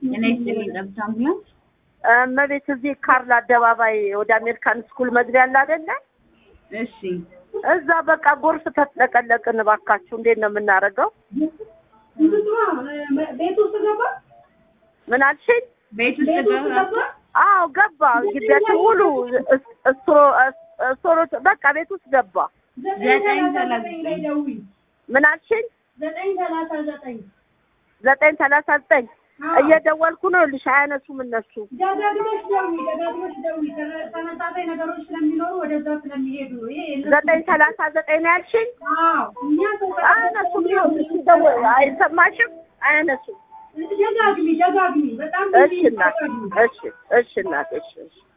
ጤና ይስጥልኝ ጠብታ አምቡላንስ። እመቤት እዚህ ካርል አደባባይ ወደ አሜሪካን ስኩል መግቢያ አለ አይደለ? እሺ እዛ በቃ ጎርፍ ተጥለቀለቅን። እባካችሁ እንዴት ነው የምናደርገው? ቤት ውስጥ ገባ። ምን አልሽኝ? ቤት ውስጥ ቤት ውስጥ ገባ። ገባ። አዎ ገባ። ግቢያችን ሙሉ እስ- እስትሮ- እስ- እስትሮ- በቃ ቤት ውስጥ ገባ። ዘጠኝ ሰላሳ ዘጠኝ ላይ ደውይ። ምን አልሽኝ? ዘጠኝ ሰላሳ ዘጠኝ ዘጠኝ ሰላሳ ዘጠኝ አዎ። እየደወልኩ ነው። ልሽ አያነሱም እነሱ። ደጋግመሽ ደውይ፣ ደጋግመሽ ደውይ። ተመ- ተመሳሳይ ነገሮች ስለሚኖሩ ወደዛ ስለሚሄዱ ነው። ይሄ የእነሱ- ዘጠኝ ሰላሳ ዘጠኝ ነው ያልሽኝ? አዎ እኛ ሰው አያነሱም። ይኸውልሽ ሲደወል አይሰማሽም? አያነሱም። ደጋግሚ፣ ደጋግሚ። በጣም እሺ እናት፣ ደጋግሚ። እሺ፣ እሺ እናት፣ እሺ፣ እሺ